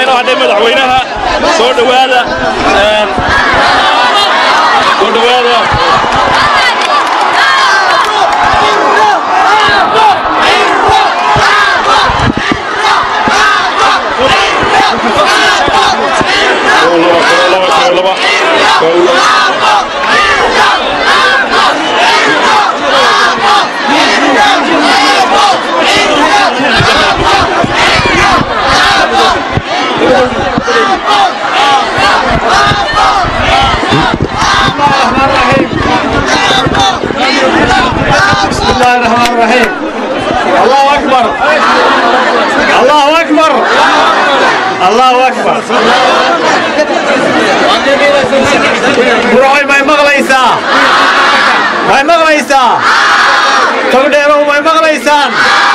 inoo hadhay madaxweynaha soo dhowaada soo dhowaada بسم الله الرحمن الرحيم الله أكبر الله أكبر الله أكبر بروحي ما مغليسا ما مغليسا تقدروا ما مغليسان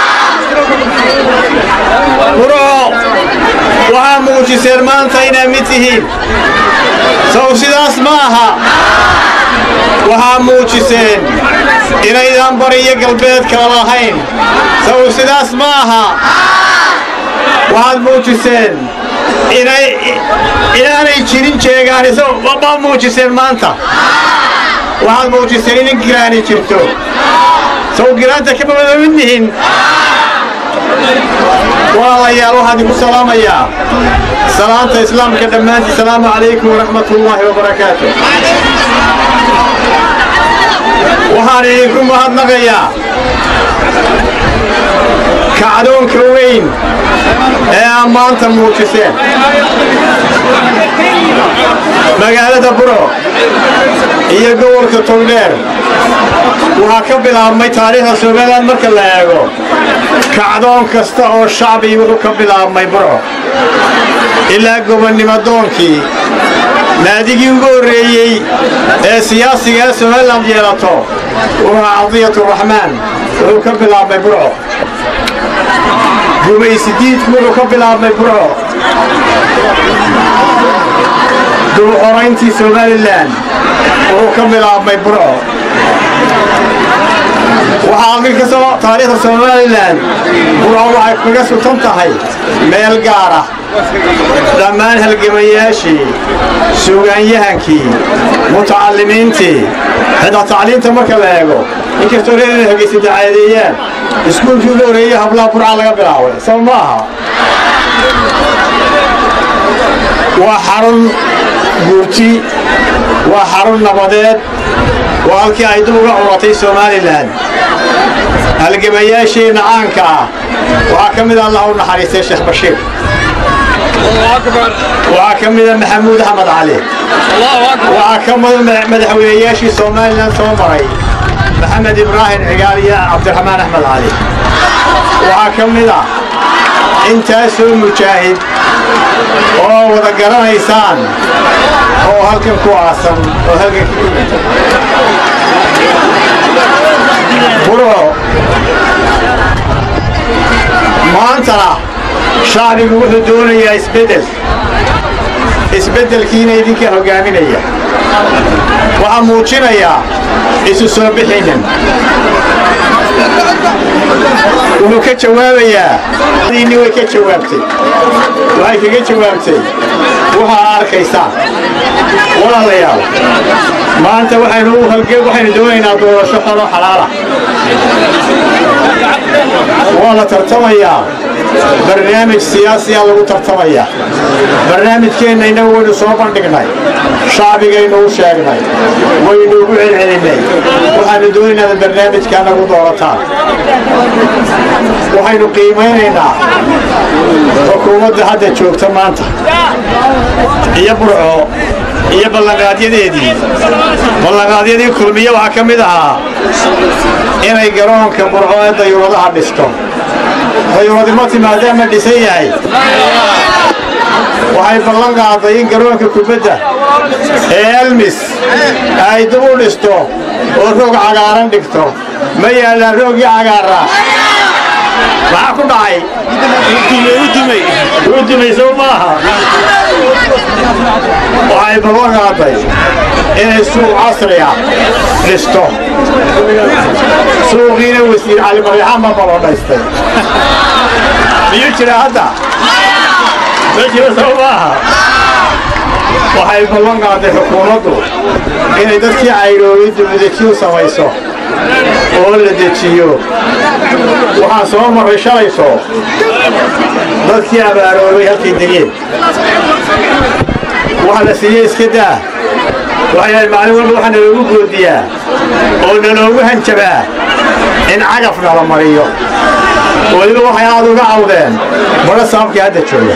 بروح waxaa muujiseen maanta inaa mid tihiin sow sidaas ma aha waxaa muujiseen inaydan bari iyo galbeed kala lahayn sow sidaas ma aha waxaad muujiseen inay inaanay jirin jeegaani sow baa muujiseen maanta waxaad muujiseen in giraani jirto sow giraanta kama wada mid nihin walaalayaal waxaan idinku salaamayaa salaanta islaamka dhammaantii salaamu calaykum waraxmat ullaahi wabarakaatu waxaan idinku mahadnaqayaa kacdoonka weyn ee aad maanta muujiseen magaalada buro iyo gobolka togdheer waxaa ka bilaabmay taariikhda somalilan marka la eego kacdoon kasta oo shacbi wuxuu ka bilaabmay buro ilaa gobonnimadoonkii naadigii ugu horreeyey ee siyaasiga ee somalilan yeelato wuxuu cadiyaturaxmaan wuxuu ka bilaabmay burco gumaysidiidku wuxuu ka bilaabmay burco dubuxorayntii somalilan wuxuu ka bilaabmay burco waxaa mid kastoo taariikhda somalilan burco waxay kaga sutan tahay meel gaara dhammaan halgamayaashii suugaanyahankii mutacallimiintii xitaa tacliinta marka la eego inkastoo reer inay hagaysa dacaadeeyaan iskuulkii ugu horreeyey hablaha burca laga bilaabay sab ma aha waa xarun guurti waa xarun nabadeed waa halkii ay dib uga curatay somalilan halgamayaasheenna caanka ah waxaa ka mid a allah u naxariistay sheekh bashiir waxaa ka mida maxamuud axmed cali waxaa ka mida madaxweynayaashii somalilan soo maray maxamed ibraahim cigaal iyo cabdiraxmaan axmed cali waxaa ka mid a intaasoo mujaahid oo wada garanaysaan oo halkan ku aasan oo halkan buro maantana shacbigu wuxuu doonayaa isbeddel isbeddelkiina idinka hoggaaminaya waxaa muujinayaa isu soo bixinin wuxuu ka jawaabayaa diinni way ka jawaabtay waxay kaga jawaabtay waxaa arkaysaan walaalayaal maanta waxaynu u halge waxaynu doonaynaa doorasho xolo xalaala waa la tartamayaa barnaamij siyaasiyaa lagu tartamayaa barnaamijkeenna innagu waynu soo bandhignay shacbigaynu u sheegnay waynu ugu celcelinnay waxaanu doonaynaa inaad barnaamijkaa nagu doorataan waxaynu qiimaynaynaa xukuumadda hadda joogta maanta iyo burco iyo ballanqaadyadeedii ballanqaadyadii kulmiye waxaa ka mid ahaa inay garoonka burco ee dayuuradaha dhisto dayuuradimo timaadaama dhisan yahay waxay ballan qaaday in garoonka kubadda ee elmis ay dib u dhisto oo roog cagaaran dhigto ma yaallaan roogii cagaara maxaa ku dhacay u dumay sow maaha waxay ballan qaaday inay suuq casriya dhisto suuqiina wasiir cali maryaxaan baa balodhaystay miyuu jira hadda ma jiro soo maaha waxay ballan qaaday xukuumaddu inay dadkii cayroobay dibudejin samayso oo la dejiyo waxaan soo marray shalayso dadkii abaaroobay halkay degeen waxa la siiyey iska daa waxay ahayd maalin walba waxaa naloogu goodiyaa oo naloogu hanjabaa in cagaf nala mariyo weliba waxay aad uga cawdeen badha saabkii hadda jooga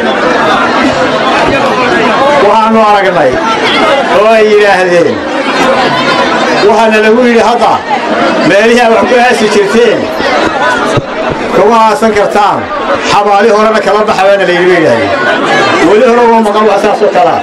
waxaannu aragnay oo ay yidhaahdeen waxaana lagu yidhi hadda meelihii aad wax ku aasi jirteen kuma aasan kartaan xabaali horena kala baxa baana layidhi ba yidhaahdeen weli hore uma maqan wax saasoo kalaa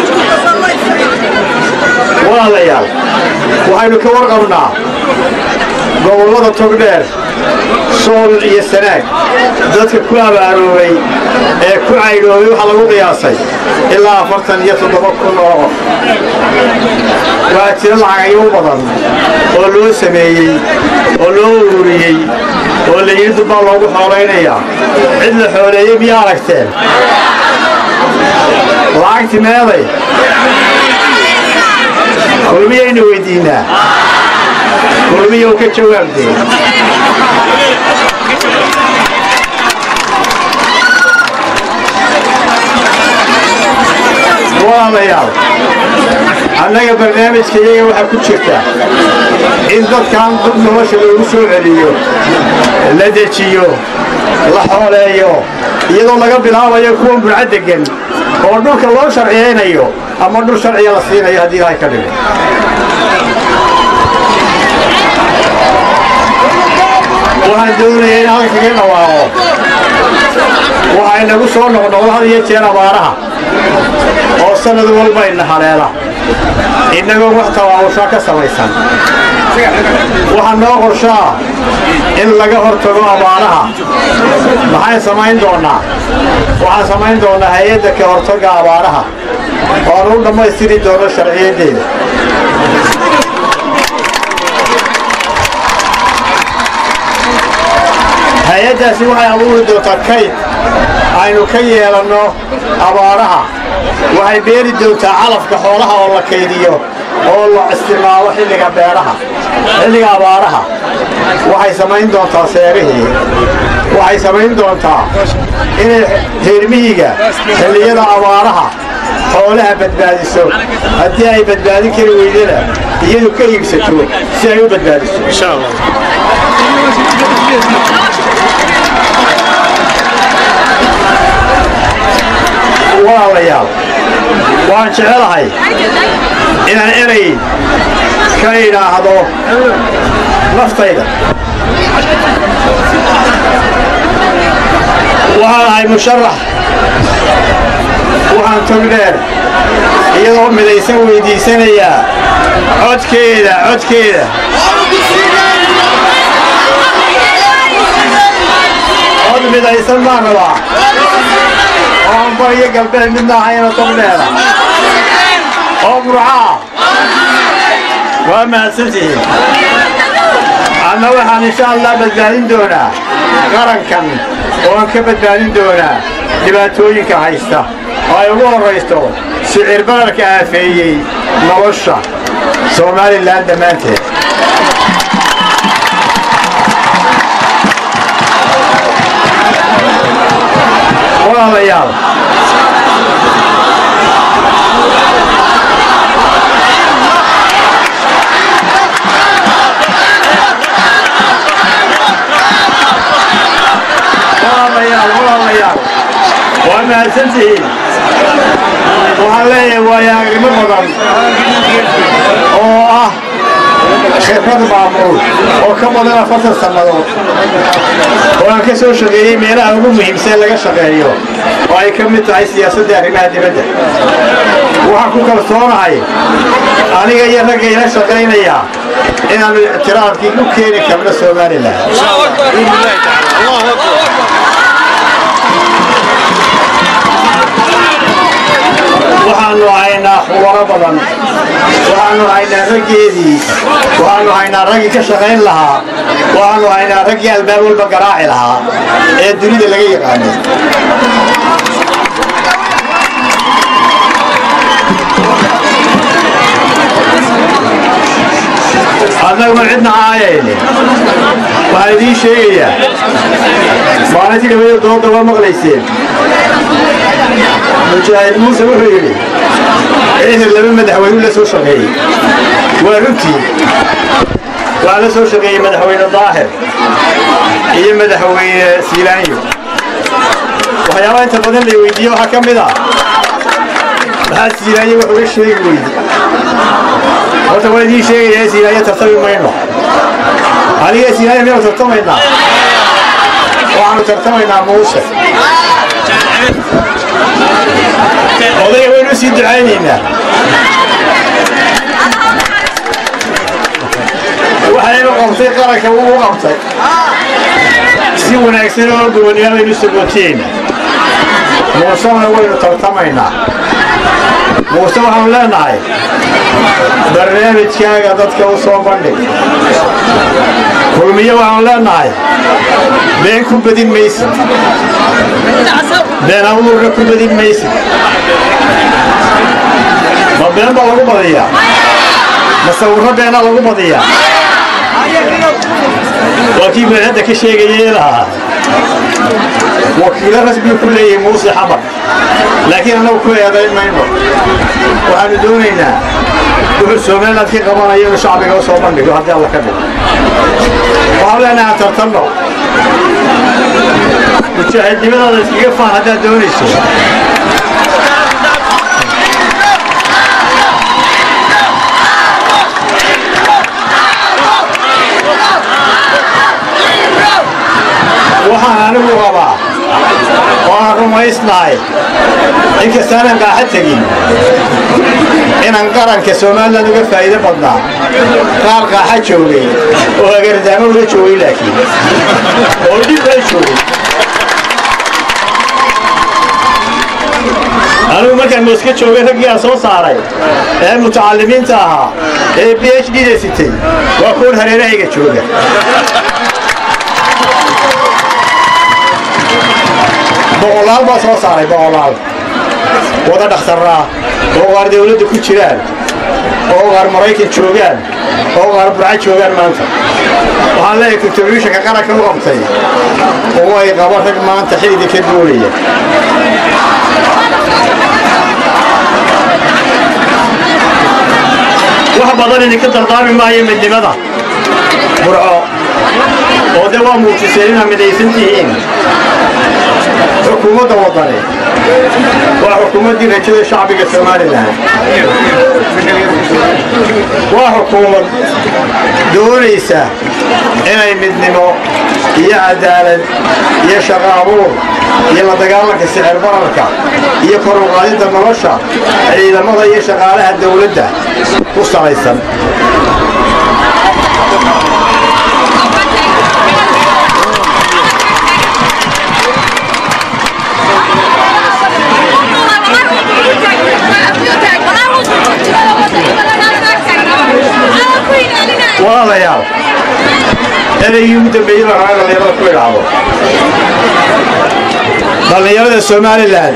walaalayaal waxaynu ka warqabnaa gobollada togdheer sool iyo sanaag dadka ku abaaroobay ee ku caydhoobay waxaa lagu qiyaasay ilaa afartan iyo toddoba kun oo qof waa jiro lacagyo u badan oo loo sameeyey oo loo ururiyey oo la yidhi dubbaa loogu xoolaynayaa cid la xooleeyey miyaa aragteen lacagti meeday kulmiyaynu weyddiinnaa kulmiyow ka jawaabdee walaalayaal annaga barnaamijka iyaga waxaa ku jirta in dadkan dad nolosha loogu soo celiyo la dejiyo la xooleeyo iyadoo laga bilaabayo kuwan burca deggan oo dhulka loo sharciyaynayo ama dhul sharciya la siinayo haddii ilaahay ka dhigo waxaan doonaya in halka kaga dhawaaqo waxay nagu soo noqnoqdo had iyo jeer abaaraha oo sannad walba ina haleela innagoo wax tawaawushaa ka samaysan waxaa noo qorshaa in laga hortago abaaraha maxaan samayn doonnaa waxaan samayn doonnaa hay-adda ka hortagga abaaraha oo aan u dhammaystiri doono sharciyaddeeda hay-addaasi waxay abuuri doontaa kayd aynu ka yeelanno abaaraha waxay beeri doontaa calafka xoolaha oo la kaydiyo oo la isticmaalo xilliga beeraha xilliga abaaraha waxay samayn doontaa seerihii waxay samayn doontaa inay reermiyiga xilliyada abaaraha xoolaha badbaadiso haddii ay badbaadin kari weydana iyadu ka iibsato si ay u badbaadiso walaalayaal waan jecelahay inaan erey ka idhaahdo naftayda waxaan ahay musharax waxaan togdheer iyadoo midaysan weyddiisanayaa codkeeda codkeeda cod midaysan baan rabaa oo anbar iyo galbeed midna ahayna togdheera oo burcaa waa mahadsantihiin anna waxaan insha allah badbaadin doonaa qarankan oo aan ka badbaadin doonaa dhibaatooyinka haysta oo ay ugu horraysto sicir bararka aafeeyey nolosha somalilan dhammaanteed walaalayaal walaalayaal walaalayaal waa mahadsantihiin waxaan leeyahay waayahagnimo badan oo ah khibrad maamul oo ka badan afartan sannadood oo aan ka soo shaqeeyey meelaha ugu muhiimsan laga shaqeeyo oo ay ka mid tahay siyaasadda arrimaha dibadda waxaan ku kalsoonahay aniga iyo ragga ila shaqaynaya inaannu ictiraafkii u keeni karno somalilan waxaannu haynaa khubaro badan waxaannu haynaa raggeedii waxaannu haynaa raggii ka shaqayn lahaa waxaannu haynaa raggii albaab walba garaaci lahaa ee dunida laga yaqaanay cidna caayayne waxaan idiin sheegayaa maalintii dhawada dooda waa maqlayseen mujaahid muuse wuxuu yidhi ehel laba madaxweynu la soo shaqeeyey waa runtii waxaa la soo shaqeeyey madaxweyne daahir iyo madaxweyne siilaanyo waxyaabaha inta badan la weydiiye waxaa ka mid ah maxaa siilaanyo wax uga sheegi weydi horta waa idiin sheegayaa siilaanyo tartami mayno aniga siilaanyo miyanu tartamaynaa waxaanu tartamaynaa muuse odayga waynu sii ducaynaynaa waxaynu qabtay qaranka wuu u qabtay si wanaagsan oo gobonnimo baynu sagootiyeyna muusena waynu tartamaynaa muuse waxaanu leenahay barnaamijkaaga dadka u soo bandhig kulmiye waxaanu leenahay been ku badin maysid been abuurna ku badin maysid ma been baa lagu badiyaa ma sawirro beena lagu badiyaa waa kii madaxadda ka sheegayay lahaa wakiilo rasmigu ku leeyahay muuse xamar laakiin annagu ku eedayn mayno waxaanu doonaynaa wuxuu somaliland ka qabanayo inuu shacbiga u soo bandhigo haddii alla ka dhigo waxaan leenahay aan tartanno mujaahidnimadaada iskaga faan haddaad doonayso waxaan anigu qabaa oo aan rumaysnahay inkastaanan qaaxa tegin inaan qaranka somalilan uga faa'iido badnaa qaar qaaxa joogay oo agardaamo ula joogay laakiin oo dhib la joogay anigu markaan mooska joogay raggii aan soo saaray ee mutacalimiinta ahaa ee b h d da sitay waa kuwan hareerahayga jooga boqolaal baa soo saaray boqolaal wada dhakhtarraa oo qaar dawladda ku jiraan oo qaar maraykan joogaan oo qaar burca joogaan maanta waxaan leeyahay contributionka qaranka u qabtay oo ay qaba rag maanta xilliga ka duulaya wax badan idinka dardaarmi maayo midnimada burco oo de waa muujiseen inaad midaysan tihiin xukuumadda wadani waa xukuumaddii rajada shacbiga somalilan waa xukuumad doonaysa inay midnimo iyo cadaalad iyo shaqo abuur iyo la dagaalanka sicir bararka iyo kor u qaadidda nolosha ciidamada iyo shaqaalaha dawladda ku salaysan walaalayaal ereygii ugu dambeeyey baan rabaa dhallinyarada ku idhaahdo dhallinyarada somalilan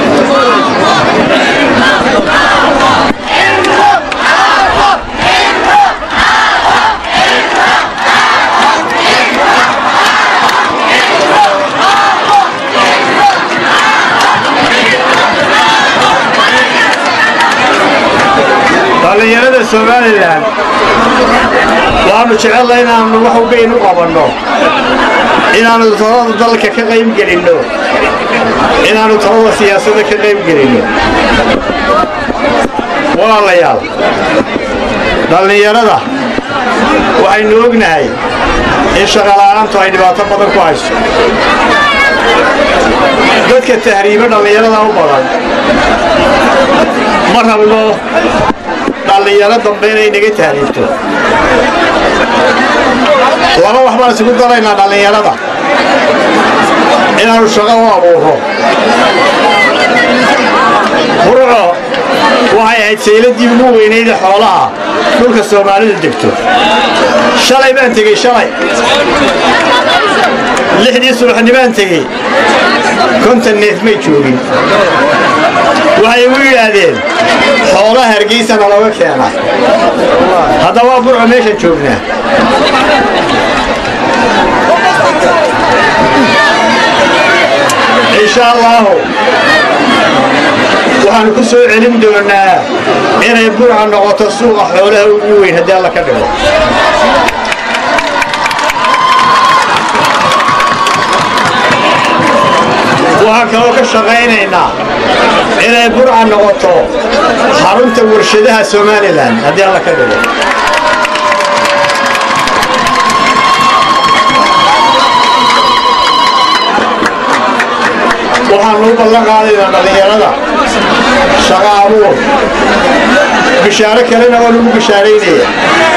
dhallinyarada somalilan waxaanu jecella inaannu wax ugayn u qabanno inaannu talada dalka ka qayb gelinno inaannu talada siyaasadda ka qayb gelinno walaalayaal dhallinyarada waxaynu ognahay in shaqala'aantu ay dhibaato badan ku hayso dadka tahriibo dhallinyarada u badan ma rabno dhallinyaro dambe inay naga tahriibto laba wax baan isugu daraynaa dhallinyarada inaannu shaqo u abuurro burco waxay ahayd sayladii ugu weynayda xoolaha dhulka soomaalida degto shalay baan tegey shalay lixdii subaxnimaan tegey kontan neef may joogin waxay igu yidhaahdeen xoolaha ilaa hargeysana looga keenaa haddaba waa burco meeshan joognaa insha allaahu waxaan ku soo celin doonaa inay burca noqoto suuqa xoolaha ugu weyn haddii alla ka dhigo waxaan kaloo ka shaqaynaynaa inay burca noqoto xarunta warshadaha somalilan haddii alla ka dhigo waxaanu u ballan qaadaynaa dhallinyarada shaqa abuur bishaaro kalena oo lagu bishaaraynaya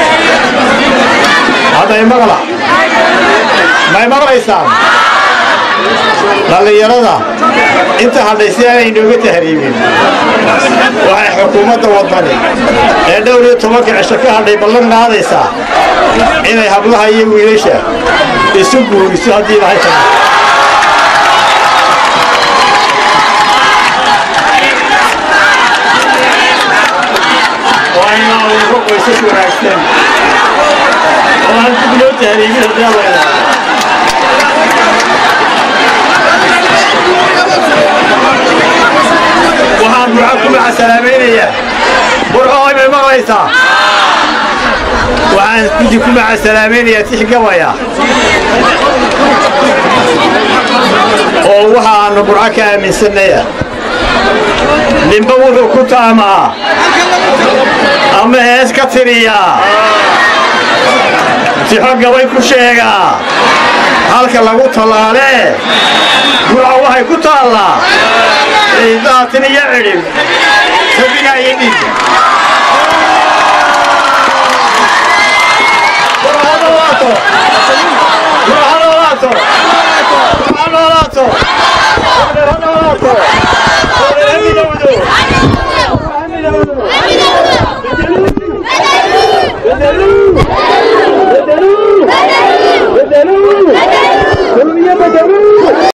hadday maqla may maqlaysaan dhallinyarada inta hadhay si aanay inooga tahriibin waxay xukuumadda wadani ee dhowr iyo tobanka cisho ka hadhay ballan qaadaysaa inay hablaha iyo wiilasha isu guuriso haddii ilahay ka waa inaa uga qoysas wanaagsan oo aan dib loo tahriibin haddii alla idhaahdo waxaan burca ku macasalaamaynayaa burcooy may maqlaysaa waxaan gudi ku macasalaamaynayaa tix gabaya oo waxaannu burco ka aaminsannaya ninba wuxuu ku taamaa ama hees ka tiriyaa tixo gabay ku sheegaa halka lagu tallaalee burca waxay ku taallaa ciidaatin iyo cidhib sabiga iyo dhiig burhanolaato burhanolaato burhanolaato burhanolaato